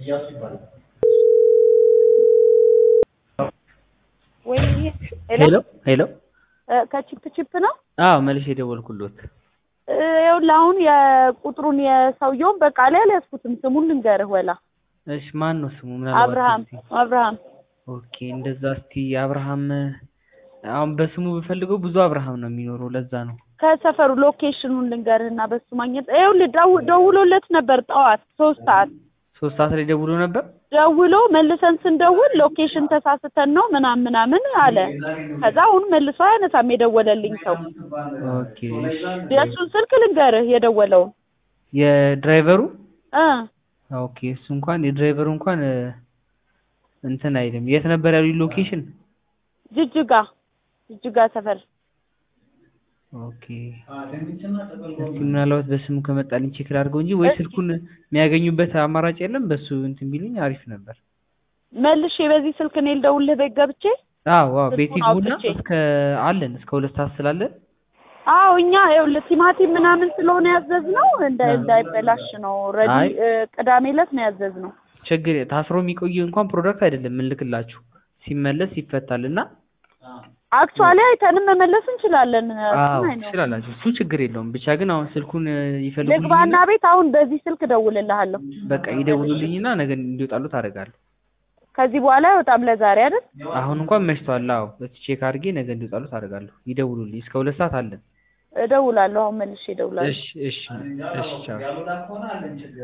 ወይ ሄሎ ሄሎ ከቺፕ ቺፕ ነው። አዎ መልሼ የደወልኩሎት ይኸውልህ አሁን የቁጥሩን የሰውየውን በቃ ላይ አልያዝኩትም። ስሙን ልንገርህ ወላ እሺ ማን ነው ስሙ ምናልባት አብርሃም እስቲ አብርሃም ኦኬ እንደዛ እስቲ አብርሃም አሁን በስሙ ብፈልገው ብዙ አብርሃም ነው የሚኖረው ለዛ ነው ከሰፈሩ ሎኬሽኑን ልንገርህና በሱ ማግኘት ይኸውልህ ደው- ደውሎለት ነበር ጠዋት ሶስት ሰዓት ሶስት ሰዓት ላይ ደውሎ ነበር ደውሎ መልሰን ስንደውል ሎኬሽን ተሳስተን ነው ምናምን ምናምን አለ። ከዛ አሁን መልሶ አያነሳም የደወለልኝ ሰው። ኦኬ እሺ የእሱን ስልክ ልንገርህ የደወለውን የድራይቨሩ እ ኦኬ እሱ እንኳን የድራይቨሩ እንኳን እ፣ እንትን አይልም የት ነበር ያሉኝ ሎኬሽን ጅጅጋ ጅጅጋ ሰፈር ኦኬ እስቲ ምናልባት በስሙ ከመጣልኝ ቼክ ላድርገው እንጂ ወይ ስልኩን የሚያገኙበት አማራጭ የለም በሱ እንትን ቢሉኝ አሪፍ ነበር መልሼ በዚህ ስልክ እኔ ልደውልልህ ቤት ገብቼ አዎ አዎ ቤት ስልኩን ይግቡና አውጥቼ። እስከ አለን እስከ ሁለት ሰዓት ስላለን አዎ እኛ ይኸውልህ ቲማቲም ምናምን ስለሆነ ያዘዝነው እንደ አዎ። እንዳይበላሽ ነው። ረዲ አይ። እ፣ ቅዳሜ ዕለት ነው ያዘዝነው። ችግር ታስሮ የሚቆይ እንኳን ፕሮዳክት አይደለም ምንልክላችሁ ሲመለስ ይፈታል እና አክቹዋሊ አይተንም መመለስ እንችላለን። አዎ እሱን አይነው። ትችላላችሁ እሱ ችግር የለውም ብቻ ግን አሁን ስልኩን እ፣ ይፈልጉልኝ ልግባና ቤት አሁን በዚህ ስልክ እደውልልሃለሁ። በቃ ይደውሉልኝና ነገ እንዲወጣሉ ታደርጋለሁ ከዚህ በኋላ አይወጣም ለዛሬ አይደል? አሁን እንኳን መሽቷል አዎ እስኪ ቼክ አድርጌ ነገ እንዲወጣሉ ታደርጋለሁ ይደውሉልኝ እስከ ሁለት ሰዓት አለን እደውላለሁ። አሁን መልሼ እደውላለሁ። እሺ እሺ እሺ ቻው